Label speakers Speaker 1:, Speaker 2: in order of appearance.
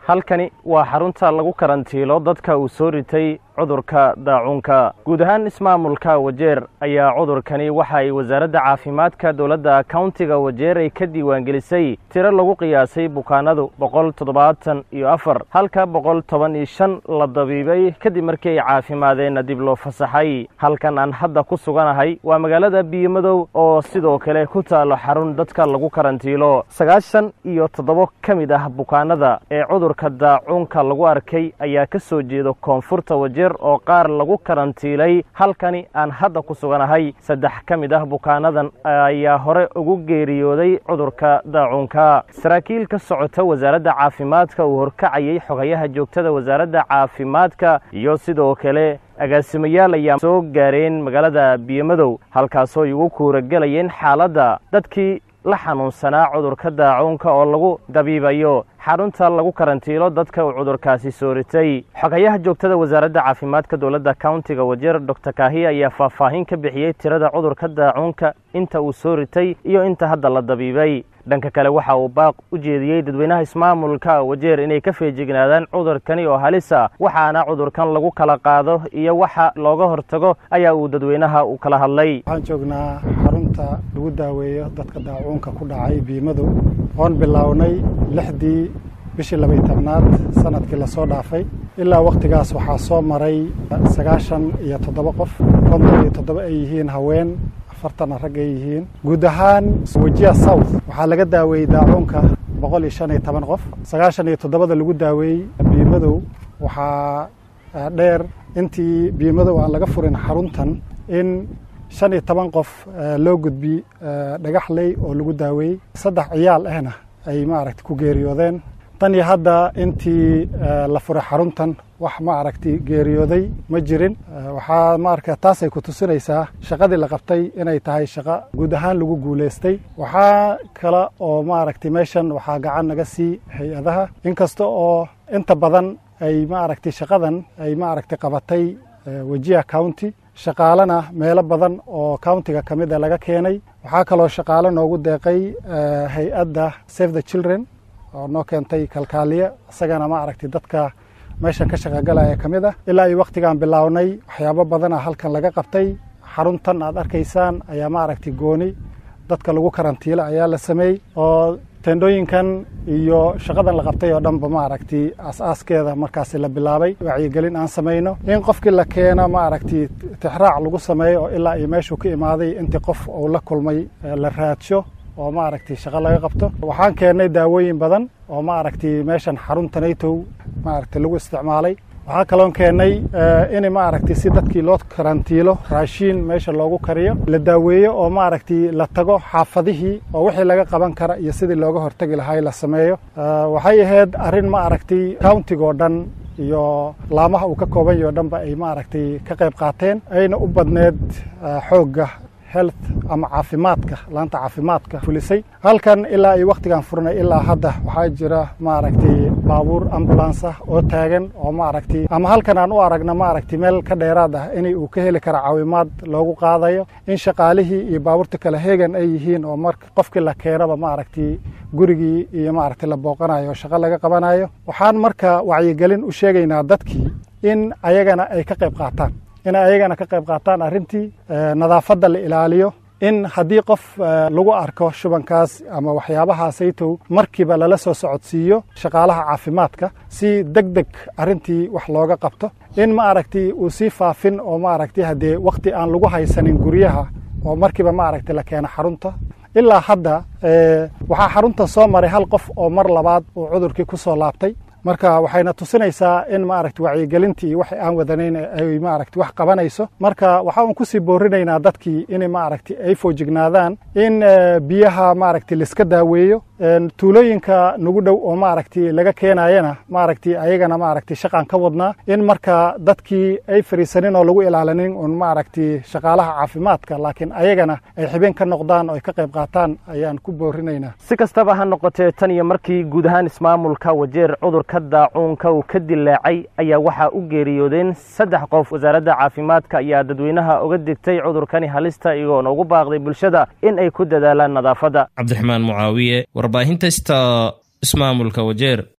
Speaker 1: halkani waa xarunta lagu karantiilo dadka uu soo ritay cudurka daacuunka guud ahaan ismaamulka wajeer ayaa cudurkani waxa ay wasaaradda caafimaadka dowladda kauntiga wajeer ay ka diiwaangelisay tiro lagu qiyaasay bukaanadu boqol toddobaatan iyo afar halka boqol toban iyo shan la dabiibay kadib markii ay caafimaadeenna dib loo fasaxay halkan aan hadda ku suganahay waa magaalada biyomadow oo sidoo kale ku taalo xarun dadka lagu karantiilo sagaashan iyo toddobo ka mid ah bukaanada ee cudurka daacuunka lagu arkay ayaa ka soo jeeda koonfurta wajeer oo qaar lagu karantiilay halkani aan hadda ku suganahay saddex ka mid ah bukaanadan ayaa hore ugu geeriyooday cudurka daacuunka saraakiil ka socota wasaaradda caafimaadka uu horkacayay xogayaha joogtada wasaaradda caafimaadka iyo sidoo kale agaasimayaal ayaa soo gaareen magaalada biyomadow halkaasoo ay ugu kuuragelayeen xaaladda dadkii la xanuunsanaa cudurka daacuunka oo lagu dabiibayo xarunta lagu karantiilo dadka uu cudurkaasi soo ritay xogayaha joogtada wasaaradda caafimaadka dowladda kauntiga wajeer doctor kaahiya ayaa faahfaahin ka bixiyey tirada cudurka daacuunka inta uu soo ritay iyo inta hadda la dabiibay dhanka kale waxa uu baaq u jeediyey dadweynaha ismaamulka wajeer inay ka feejignaadaan cudurkani oo halisa waxaana cudurkan lagu kala qaado iyo waxa looga hortago ayaa uu dadweynaha u kala hadlay
Speaker 2: waxaan joognaa xarunta lagu daaweeyo dadka daacuunka ku dhacay biimadow oon bilownay lixdii bishii labaiy tobnaad sanadkii lasoo dhaafay ilaa wakhtigaas waxaa soo maray sagaashan iyo toddoba qof konton iyo toddoba ay yihiin haween afartana rag ay yihiin guud ahaan wejiya south waxaa laga daaweeyey daacuunka boqol iyo shan iyo toban qof sagaashan iyo toddobada lagu daaweeyey biimadow waxaa dheer intii biimadow aan laga furin xaruntan in shan iyo toban qof loo gudbi dhagaxley oo lagu daaweeyey saddex ciyaal ahna ay maaragta ku geeriyoodeen tan iyo hadda intii la furay xaruntan wax ma aragti geeriyooday ma jirin waxaa maarka taasay ku tusinaysaa shaqadii la qabtay inay tahay shaqo guud ahaan lagu guulaystay waxaa kale oo maaragti meeshan waxaa gacan naga sii hay-adaha inkasta oo inta badan ay maaragti shaqadan ay maaragti qabatay wejiya county shaqaalena meelo badan oo countiga ka mid a laga keenay waxaa kaloo shaqaalo noogu deeqay hay-adda save the children oo noo keentay kalkaaliye isagana ma aragti dadka meeshan ka shaqagalaya ka mid ah ilaa iyo wakhtigaan bilownay waxyaabo badana halkan laga qabtay xaruntan aad arkaysaan ayaa ma aragti gooni dadka lagu karantiilo ayaa la sameeyey oo tendhooyinkan iyo shaqadan la qabtay oo dhanba ma aragti aas-aaskeeda markaasi la bilaabay wacyigelin aan samayno in qofkii la keeno ma aragti tixraac lagu sameeyo oo ilaa iyo meeshuu ka imaaday intii qof uu la kulmay la raadsho oo ma aragti shaqo laga qabto waxaan keennay daawooyin badan oo ma aragti meeshan xarunta natow ma aragti lagu isticmaalay waxaa kaloon keennay in ma aragti si dadkii loo karantiilo raashiin meesha loogu kariyo la daaweeyo oo ma aragti la tago xaafadihii oo wixii laga qaban kara iyo sidii looga hortegi lahay la sameeyo waxay ahayd arrin ma aragti countigoo dhan iyo laamaha uu ka kooban yaho dhanba ay ma aragti ka qayb qaateen ayna u badneed xoogga health ama caafimaadka laanta caafimaadka fulisay halkan ilaa iyo wakhtigaan furnay ilaa hadda waxaa jira maaragtay baabuur ambulance ah oo taagan oo maaragti ama halkan aan u aragna maaragti meel ka dheeraad ah inay uu ka heli kara caawimaad loogu qaadayo in shaqaalihii iyo baabuurta kale heegan ay yihiin oo mar qofkii la keenaba maaragti gurigii iyo maaragti la booqanayo shaqo laga qabanayo waxaan marka wacyigelin u sheegaynaa dadkii in ayagana ay ka qayb qaataan inay ayagana ka qayb qaataan arrintii nadaafadda la ilaaliyo in haddii qof lagu arko shubankaas ama waxyaabahaasaytow markiiba lala soo socodsiiyo shaqaalaha caafimaadka si deg deg arrintii wax looga qabto in ma aragti uu sii faafin oo ma aragti haddee wakhti aan lagu haysanin guryaha oo markiiba ma aragti la keeno xarunta ilaa hadda waxaa xarunta soo maray hal qof oo mar labaad uu cudurkii ku soo laabtay marka waxayna tusinaysaa in maaragti wacyigelintii iyo waxay aan wadanayn ay maaragti wax qabanayso marka waxa uun kusii boorinaynaa dadkii in maaragti ay foojignaadaan in biyaha maaragti laiska daaweeyo tuulooyinka nagu dhow oo maaragti laga keenayana maaragti ayagana maaragti shaqaan ka wadnaa in marka dadkii ay fariisanin oo lagu ilaalinin un maaragti shaqaalaha caafimaadka laakiin ayagana ay xibeen ka noqdaan oo ay ka qayb qaataan ayaan ku boorinaynaa
Speaker 1: si kastaba ha noqotee tan iyo markii guud ahaan ismaamulka wajeer cudurka daacuunka uu ka dilaacay ayaa waxaa u geeriyoodeen saddex qof wasaaradda caafimaadka ayaa dadweynaha uga digtay cudurkani halista iyagoona ugu baaqday bulshada in ay ku dadaalaan nadaafadda
Speaker 3: cabdiraxmaan mucaawiye warbaahinta sta ismaamulka wajeer